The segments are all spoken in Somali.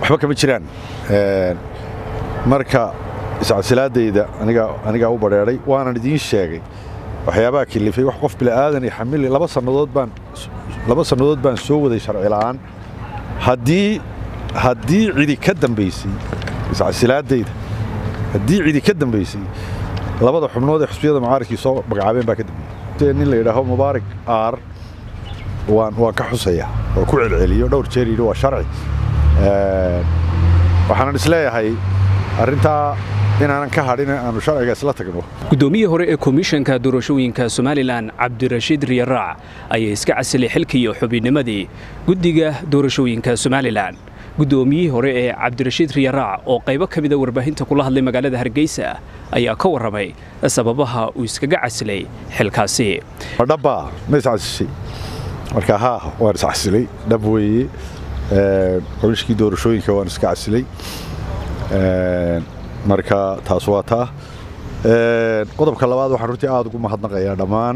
waxba kama jiraan marka iscasilaadayda anigaa u badheedhay waanan idiin sheegay waxyaabaha kilifay wax qof bila'aadan iyo xamili laba sannadood baan laba sannadood baan soo waday sharci la'aan haddii haddii cidi ka dambaysay iscasilaadayda haddii cidi ka dambaysay labada xubnood ee xusbiyada mucaaradkii soo magacaabeen baa ka dambeeyey nin la yidhaaho mubaarak aar waan waan ka xusaya oo ku celceliyo dhowr jeer yidhi waa sharci waxaanan isleeyahay arrintaa inaanan ka hadhin aanu sharciga isla tagno guddoomiyii hore ee komishanka doorashooyinka somalilan cabdirashiid riyaraac ayaa iska casilay xilkii xubinnimadii guddiga doorashooyinka somalilan guddoomiyihii hore ee cabdirashiid riyaraac oo qaybo ka mida warbaahinta kula hadlay magaalada hargeysa ayaa ka warramay sababaha uu iskaga casilay xilkaasi dhabbaa ma iscasishay marka haa waan iscasilay dhab weeye komishkii doorashooyinka waan iska casilay marka taas waa taa qodobka labaad waxaan runtii aad ugu mahadnaqayaa dhammaan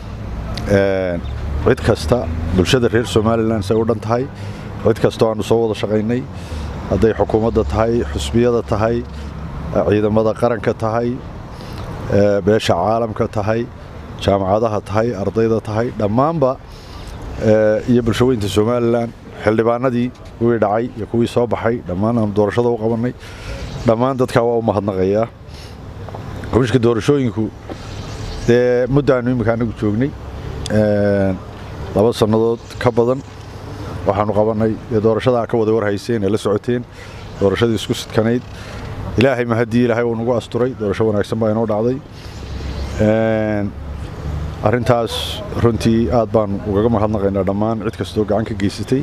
cid kasta bulshada reer somalilan say u dhan tahay cid kastoo aannu soo wada shaqaynay hadday xukuumadda tahay xusbiyada tahay ciidamada qaranka tahay beesha caalamka tahay jaamacadaha tahay ardayda tahay dhammaanba iyo bulshaweynta somalilan xildhibaanadii kuwii dhacay iyo kuwii soo baxay dhammaan aanu doorashada u qabannay dhammaan dadkaa waa u mahadnaqayaa komishka doorashooyinku dee muddaannu imminka anagu joognay laba sannadood ka badan waxaannu qabannay dee doorashadaa ka wada warhayseen ee la socoteen doorashadii isku sidkanayd ilaahay mahaddii ilaahay uu nagu asturay doorasho wanaagsan baa inoo dhacday arrintaas runtii aad baanu ugaga mahadnaqaynaa dhammaan cid kastoo gacan ka geysatay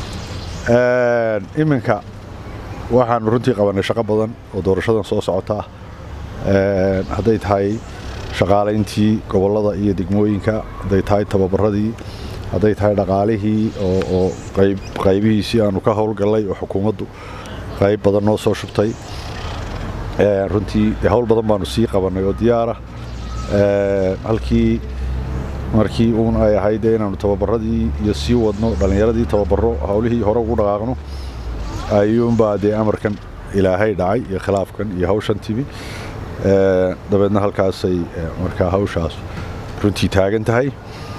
iminka waxaannu runtii qabannay shaqo badan oo doorashadan soo socota ah hadday tahay shaqaalayntii gobollada iyo degmooyinka hadday tahay tababaradii hadday tahay dhaqaalihii oo qaybihiisii aanu ka howlgallay oo xukuumaddu qayb badan noo soo shubtay runtii hawl badan baanu sii qabannay oo diyaara halkii markii uun ay ahayd inaannu tababaradii iyo sii wadno dhallinyaradii tababaro hawlihii hore ugu dhaqaaqno ayuunbaa dee amarkan ilaahay dhacay iyo khilaafkan iyo hawshan timi dabeedna halkaasay markaa hawshaas runtii taagan tahay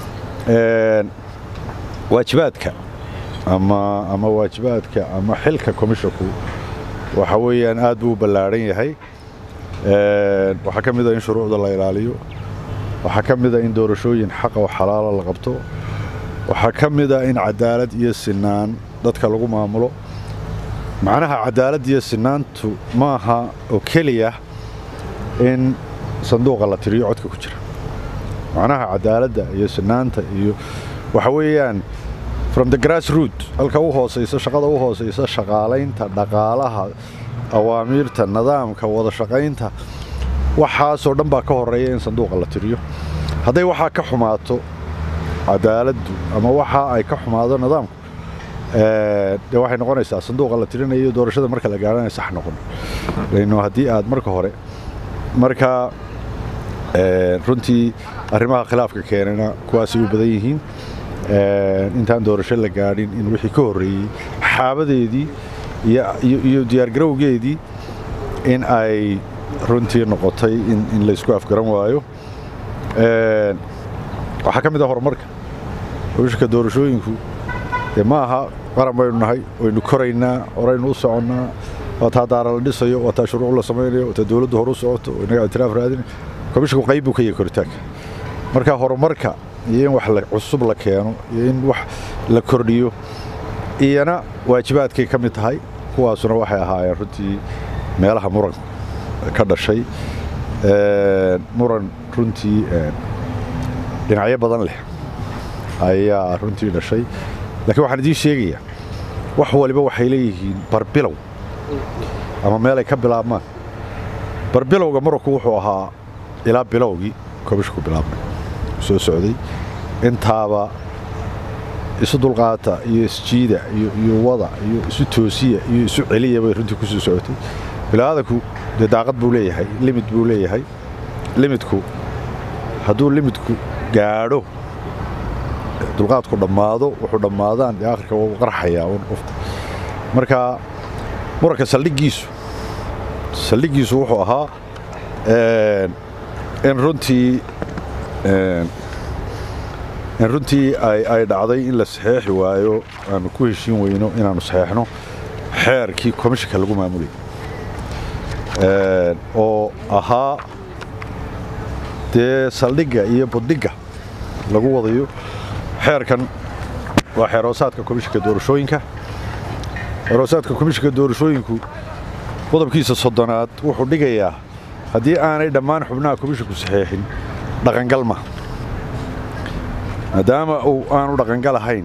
waajibaadka ama ama waajibaadka ama xilka komishonku waxa weeyaan aad buu u ballaadhan yahay waxaa ka mid a in shuruucda la ilaaliyo waxaa ka mid a in doorashooyin xaqa oo xalaala la qabto waxaa ka mid a in cadaalad iyo sinaan dadka lagu maamulo macnaha cadaalad iyo sinaantu maaha oo keliya in sanduuqa la tiriyo codka ku jira macnaha cadaaladda iyo sinaanta iyo waxa weeyaan from the grass root halka u hoosaysa shaqada u hoosaysa shaqaalaynta dhaqaalaha awaamiirta nidaamka wada shaqaynta waxaasoo dhan baa ka horeeya in sanduuqa la tiriyo hadday waxaa ka xumaato cadaaladdu ama waxa ay ka xumaado nidaamku dee waxay noqonaysaa sanduuqa la tirinayo doorashada marka la gaarana sax noqon lano haddii aad marka hore marka runtii arrimaha khilaafka keenana kuwaasay u badan yihiin intaan doorasho la gaadhin in wixii ka horreeyey xaabadeedii iyo diyaargarowgeedii in ay runtii noqotay in laysku afgaran waayo waxaa ka mid ah horumarka howshka doorashooyinku dee ma aha qaran baynu nahay waynu koraynaa horaynu u soconnaa waa taa daara la dhisayo waa taa shuruuc la samaynayo waa taa dowladdu hore u socoto oo inaga itiraaf raadina komishinku qayb buu ka yahay koritaanka marka horumarka iyo in wax cusub la keeno iyo in wax la kordhiyo iyana waajibaadkay ka mid tahay kuwaasuna waxay ahaayeen runtii meelaha muran ka dhashay muran runtii dhinacyo badan leh ayaa runtii dhashay laakiin waxaan idiin sheegayaa wax waliba waxay leeyihiin barbilow ama meelay ka bilaabmaan barbilowga muranku wuxuu ahaa ilaa bilowgii komishku bilaabmay soo socday intaaba isu dulqaata iyo isjiida iyo wada iyo isu toosiya iyo isu celiya bay runtii kusoo socotay bilaadanku dee daaqad buu leeyahay limid buu leeyahay limidku hadduu limidku gaadho dulqaadku dhammaado wuxuu dhammaadaan dee akhirka waa u qarxayaa un qofta marka muranka saldhiggiisu saldhiggiisu wuxuu ahaa in runtii in runtii ay dhacday in la saxeexi waayo aanu ku heshiin weyno inaannu saxeexno xeerkii komishinka lagu maamulayay oo ahaa dee saldhigga iyo buddhigga lagu wadayo xeerkan waa xeeroosaadka komishinka doorashooyinka xeeroosaadka komishinka doorashooyinku qodobkiisa soddonaad wuxuu dhigayaa haddii aanay dhammaan xubnaha komishinku saxeexin dhaqangalma maadaama uu aanu dhaqangal ahayn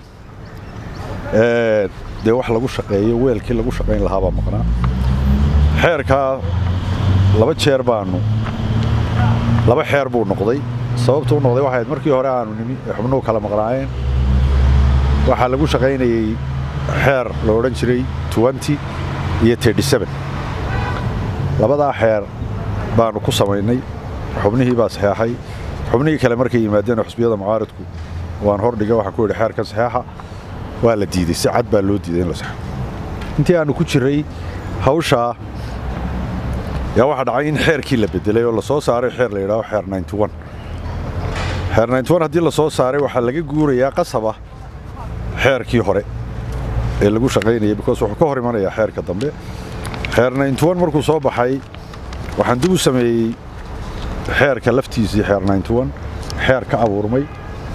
dee wax lagu shaqeeyo weelkii lagu shaqayn lahaabaa maqnaa xeerkaa laba jeer baannu laba xeer buu noqday sababtu u noqday waxayd markii hore aanu nimi ee xubnuhu kala maqnaayeen waxaa lagu shaqaynayey xeer la odhan jiray iyo labadaa xeer baannu ku samaynay xubnihii baa saxeexay xubnihii kale markay yimaadeen xusbiyada mucaaridku waan hordhiga waxaan ku yidhi xeerkan saxeexa waa la diiday si cad baa loo diiday in la saxo intii aannu ku jirray hawshaa yaa waxaa dhacay in xeerkii la bedelay oo la soo saaray xeer la yidhaaho xeer xeer haddii la soo saaray waxaa laga guurayaa qasaba xeerkii hore ee lagu shaqaynayay bikoos wuxuu ka hor imanayaa xeerka dambe xeer markuu soo baxay waxaan dib u sameeyey xeerka laftiisii xeer xeer ka abuurmay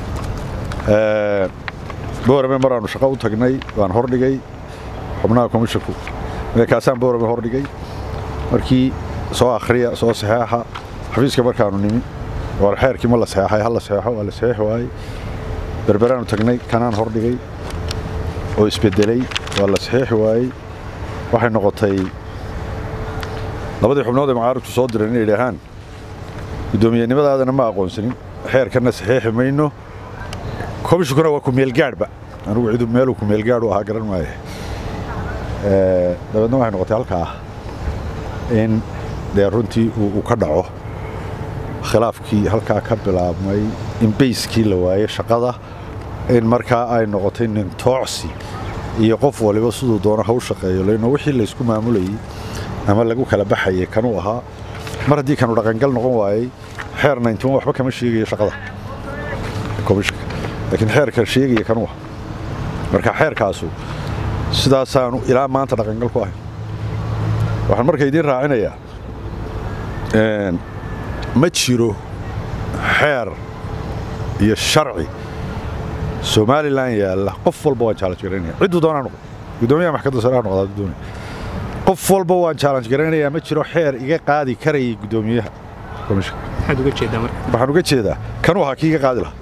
boorame maraannu shaqo u tagnay waan hordhigay xubnaha komishinku kaasaan boorame hordhigay markii soo akhriya soo saxeexa xafiiska markaannu nimi war xeerkii ma la saxeexay ha la saxeexo waa la saxeexi waayey berberaannu tagnay kanaan hordhigay oo isbedelay waa la saxeexi waayey waxay noqotay labadii xubnood ee mucaaridku soo direen inay idhaahaan guddoomiyenimadaadana ma aqoonsanin xeerkanna saxeexi mayno komishinkuna waa kumeelgaadhba anugu cidu meeluu kumeelgaadh u ahaa garan maaye dabeedna waxay noqotay halkaa in dee runtii uu ka dhaco khilaafkii halkaa ka bilaabmay in bayskii la waaye shaqada in markaa ay noqotay nin toocsi iyo qof waliba siduu doono haw shaqeeyo lano wixii laysku maamulayey ama lagu kala baxayay kanuu ahaa mar haddii kanu dhaqangal noqon waayey xeer waxba kama sheegayo shaqada komishinka laakiin xeerka sheegaya kanuu ah marka xeerkaasu sidaasaanu ilaa maanta dhaqangal ku ahayn waxaan marka idiin raacinayaa ma jiro xeer iyo sharci somalilan yaalla qof walba waan challenge garaynaya cidduu doonaa noqdo guddoomiyaha maxkamadda sare ha noqdaa hadduu doonaya qof walba waan challenge garaynayaa ma jiro xeer iga qaadi karayay guddoomiyaha komishinka maxaad uga jeedaa marka waxaan uga jeedaa kanuu ahaa kii iga qaadi lahaa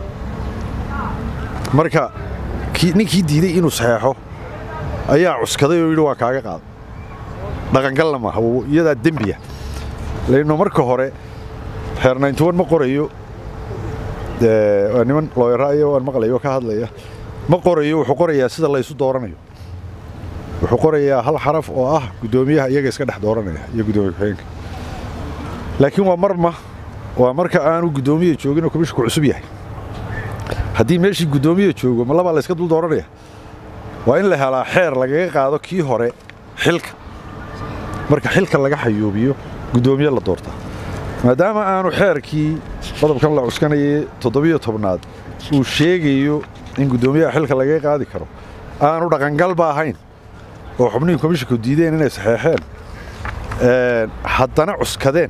marka ninkii diiday inuu saxeexo ayaa cuskaday oo yidhi waa kaaga qaada dhaqangalna maaha iyadaa dembiya layno marka hore xeer ma qorayo waa niman looyaraayo waan maqlayo ka hadlaya ma qorayo wuxuu qorayaa sida laysu dooranayo wuxuu qorayaa hal xaraf oo ah guddoomiyaha iyaga iska dhex dooranaya iyo guddoomiye ku-xigeenka laakiin waa marma waa marka aanu guddoomiye joogin oo komishinku cusub yahay haddii meeshii guddoomiye joogo ma labaa layska dul dooranaya waa in la helaa xeer lagaga qaado kii hore xilka marka xilka laga xayuubiyo guddoomiye la doortaa maadaama aanu xeerkii qodobkan la cuskanayay toddobiyo tobnaad uu sheegayo in guddoomiyaha xilka lagaga qaadi karo aanu dhaqangalba ahayn oo xubnihii komishinku diideen inay saxeexeen haddana cuskadeen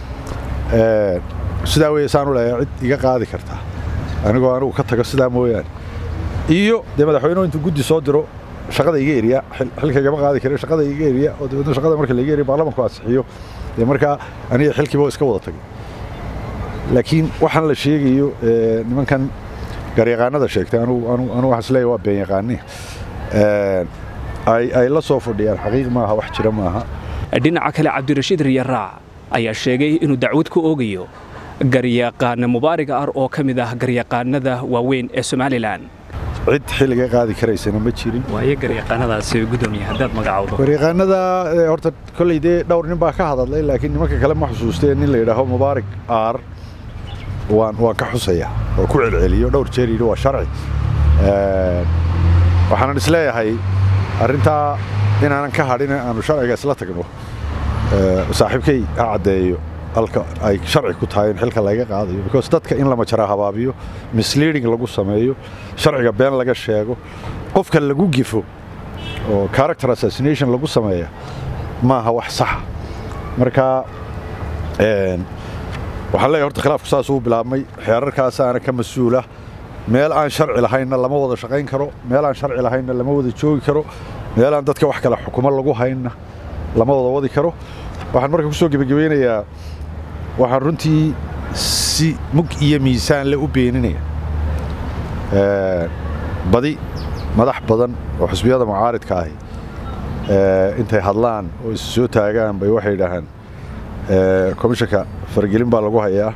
sidaa weeye saanu leeyahay cid iga qaadi kartaa anigoo anugu ka tago sidaa mooyaane iyo dee madaxweynuhu intuu guddi soo diro shaqada iga eriya xilka igama qaadi kare shaqada iga eriya oo dabeedna shaqada marka laiga eriya baarlamanku ansixiyo dee markaa aniga xilkiiba iska wada tagay laakiin waxaan la sheegayo nimankan garyaqaanada sheegtay anugu waxaan isleeyahay waa been yaqaani ay la soo fadhiyaan xaqiiq maaha wax jira maaha dhinaca kale cabdirashiid riyaraac ayaa sheegay inuu dacwad ku oogayo garyaqaana mubaariga ar oo ka mid ah garyaqaanada waaweyn ee somalilan cid xilliga qaadi karaysana ma jirin waayo garyaqaanadaasi gudoomiye haddaad magacowdo garyaqaanada horta kolley dee dhowr nin baa ka hadadlay laakiin nimanka kale ma xusuusteen nin la yidhaaho mubaarig aar waan waan ka xusaya oo ku celceliyo dhowr jeer yidhi waa sharci waxaanan isleeyahay arrintaa inaanan ka hadhin aanu sharciga isla tagno saaxiibkay ha caddeeyo halka ay sharci ku tahay in xilka laga qaadayo because dadka in lama jara habaabiyo misleading lagu sameeyo sharciga been laga sheego qofka lagu gifo oo character assassination lagu sameeya maaha wax saxa marka waxaan leeyahay horta khilaafku saas uu bilaabmay xeerarkaasaana ka mas-uula meel aan sharci lahaynna lama wada shaqayn karo meel aan sharci lahaynna lama wada joogi karo meel aan dadka wax kale xukumo lagu haynna lama wada wadi karo waxaan marka ku soo gebagabeynayaa waxaan runtii si mug iyo miisaan le u beeninaya badi madax badan oo xusbiyada mucaaridka ahi intay hadlaan oo is soo taagaan bay waxay idhaahaan komishanka faragelin baa lagu hayaa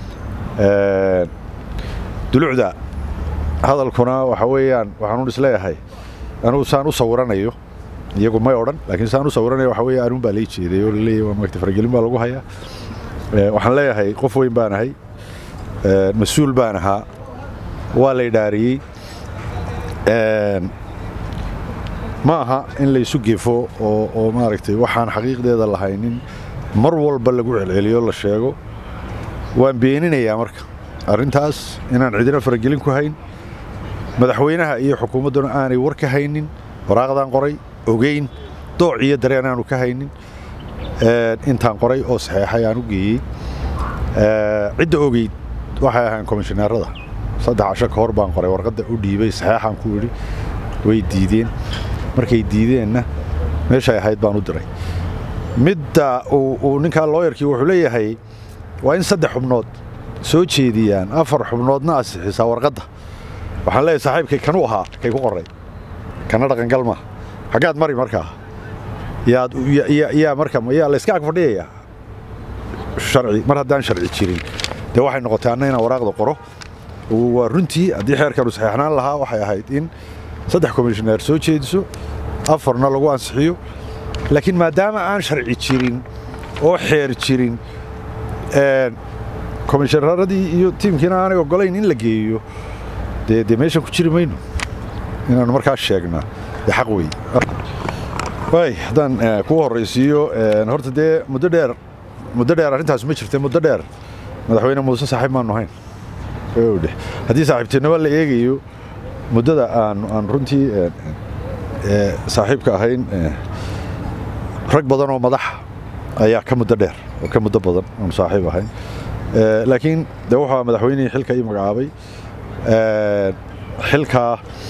dulucda hadalkuna waxa weeyaan waxaanuun isleeyahay anugu saan u sawiranayo iyagu may odhan laakiin saan u sawiranayo waxa weeye anuun baa lay jeeday oo laleeyahy waa maagta faragelin baa lagu hayaa waxaan leeyahay qof weyn baan ahay mas-uul baan ahaa waa la idhaariyey ma aha in laysu gefo oo maaragtay waxaan xaqiiqdeeda lahaynin mar walba lagu celceliyo la sheego waan beeninayaa marka arrintaas inaan cidina faragelin ku hayn madaxweynaha iyo xukuumadduna aanay war ka haynin waraaqdaan qoray ogeyn dooc iyo dareen aanu ka haynin intaan qoray oo saxeexay aan u geeyey cidda ogeyd waxay ahaan komishineerada saddex casho ka hor baan qoray warqadda u dhiibay saxeexaan ku idhi way diideen markay diideenna meeshay ahayd baan u diray midda uu ninkaa looyarkii wuxuu leeyahay waa in saddex xubnood soo jeediyaan afar xubnoodna asixisaa warqadda waxaan leeyahay saaxiibkay kanuu ahaa kay ku qoray kana dhaqangal maaha xaggaad mari markaa yaad yaa marka yaa layska ag fadhiyayaa sharci mar haddaan sharci jirin dee waxay noqotay anna inaan waraaqda qoro waa runtii haddii xeerkanu saxeexnaan lahaa waxay ahayd in saddex komishineer soo jeediso afarna lagu ansixiyo laakiin maadaama aan sharci jirin oo xeer jirin komishineeradii iyo tiimkiina aanay ogolayn in la geeyo dee dee meeshan ku jiri mayno inaanu markaas sheegnaa dee xaq wey way haddaan kuu horraysiiyo horta dee muddo dheer muddo dheer arrintaas ma jirta muddo dheer madaxweyne muuse saaxiib maanu hayn dheh haddii saaxiibtinimo la eegayo muddada aan aan runtii saaxiibka ahayn rag badan oo madax ayaa ka muddo dheer oo ka muddo badan aanu saaxiib ahayn laakiin dee wuxuu madaxweynihii xilka ii magacaabay xilkaa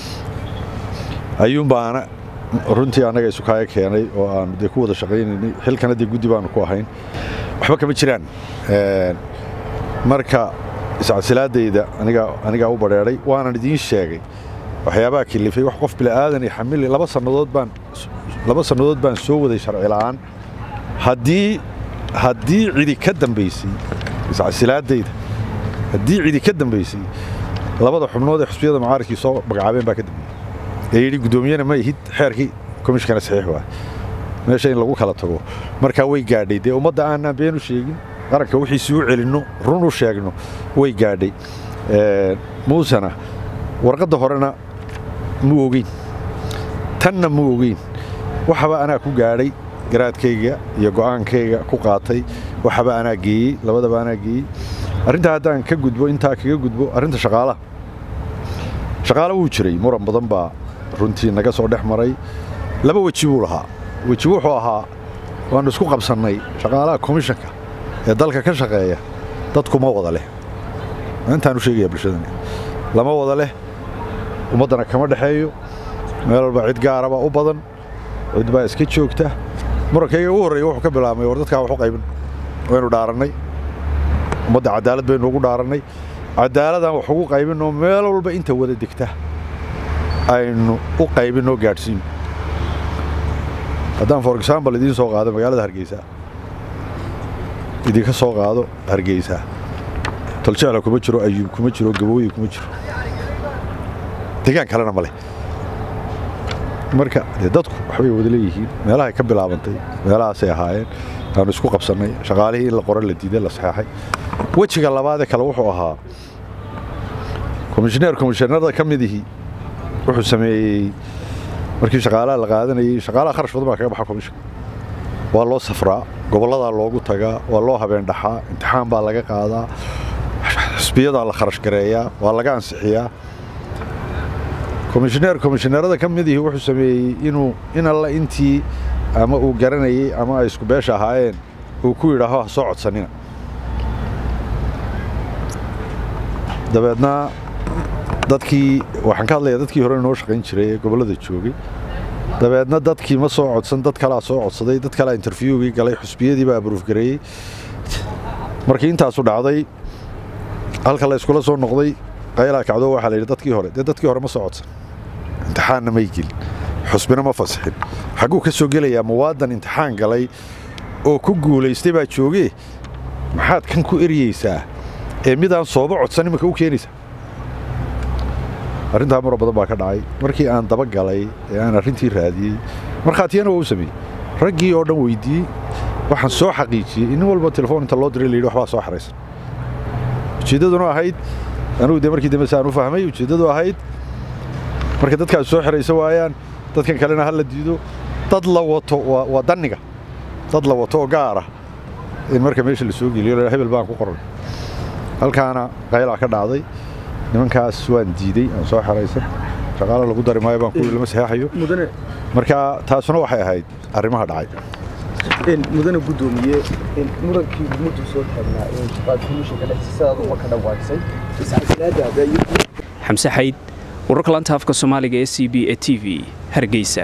ayuunbaana runtii annaga isu kaaya keenay oo aanu dee ku wada shaqaynaynay xilkana dee guddi baanu ku ahayn waxba kama jiraan marka iscasilaadayda anigaa u badheedhay waanan idiin sheegay waxyaabaha kilifay wax qof bila'aadan iyo xamili laba sannadood baan laba sannadood baan soo waday sharci la'aan haddii haddii cidi ka dambaysay iscasilaadayda haddii cidi ka dambaysay labada xubnood ee xusbiyada mucaaridkii soo magacaabeen baa ka dambeeyey ee yidhi guddoomiyena ma ihid xeerkii komishinkana saxiix waay meesha in lagu kala tago markaa way gaadhay dee ummadda aanaan been u sheegin qaranka wixiisi u celinno run u sheegno way gaadhay muusena warqadda horena mu ogeyn tanna mu ogeyn waxaba anaa ku gaadhay garaadkayga iyo go'aankayga ku qaatay waxaba anaa geeyey labadaba anaa geeyey arrintaa haddaan ka gudbo intaa kaga gudbo arrinta shaqaalaha shaqaale wuu jiray muran badan baa runtii naga soo dhex maray laba weji buu lahaa weji wuxuu ahaa waannu isku qabsannay shaqaalaha komishanka ee dalka ka shaqeeya dadkuma wada leh intaan u sheegaya bulshadani lama wada leh ummaddana kama dhexeeyo meel walba cid gaaraba u badan cid baa iska joogta murankayga ugu horreeya wuxuu ka bilaabmay war dadkaa wax u qaybin waynu dhaarannay ummadda cadaalad baynu ugu dhaarannay cadaaladaan wax ugu qaybinoo meel walba inta wada degta aynu u qaybinoo gaadhsiino haddaan for example idiin soo qaado magaalada hargeysa idinka soo qaado hargeysa toljecla kuma jiro ayuub kuma jiro gabooyi kuma jiro degaan kalena ma leh marka dee dadku waxbay wada leeyihiin meelahay ka bilaabantay meelahaasay ahaayeen aanu isku qabsannay shaqaalihii in la qoro la diiday la saxeexay wejiga labaadee kale wuxuu ahaa komishineer komishineerada ka midihii wuxuu sameeyey markii shaqaalaha la qaadanayay shaqaalaha kharash badan baa kaga baxa komishanka waa loo safraa gobolladaa loogu tagaa waa loo habeen dhaxaa imtixaan baa laga qaadaa xisbiyadaa la kharash gareeyaa waa laga ansixiyaa komishineer komishineerada ka midihii wuxuu sameeyey inuu in alla intii ama uu garanayey ama ay isku beesha ahaayeen uu ku yidhaaho ha soo codsanina dabeedna dadkii waxaan ka hadlayaa dadkii hore noo shaqayn jiray ee gobollada joogay dabeedna dadkii ma soo codsan dad kalaa soo codsaday dad kalaa interviewgii galay xusbiyadii baa aburuufgareeyey markii intaasu dhacday halka la iskula soo noqday qaylaa kacdo waxaa la yidhi dadkii hore dee dadkii hore ma soo codsan imtixaanna may gelin xusbina ma fasixin xagguu ka soo gelayaa muwaadan imtixaan galay oo ku guulaystay baa joogee maxaad kan ku eryeysaa ee midaan sooba codsan iminka u keenaysaa arrintaa maro badan baa ka dhacay markii aan daba galay ee aan arrintii raadiyey markhaatiyana waa u sameeyey raggii oo dhan weyddiiyey waxaan soo xaqiijiyey in nin walba telefoon inta loo diray la yidhi waxbaa soo xaraysan ujeeddaduna ahayd anugu dee markii dambe saan u fahmay ujeeddadu ahayd marka dadkaas soo xiraysa waayaan dadkan kalena ha la diido dad la wato waa danniga dad la wato oo gaar ah in marka meesha la soo geliyo hebel baan ku qoran halkaana qaylaa ka dhacday nimankaas waan diidey aan soo xeraysan shaqaalo lagu dari maayo baan kuwi lama saxeexayo marka taasuna waxay ahayd arrimaha dhacay mudane gudoomiye murankii muddu soo taagnaa komishanka dhexsiisaad uma ka dhawaaqsay iscasilaadaada xamse xayd wararka lanta afka soomaaliga ee c b e t v hargeysa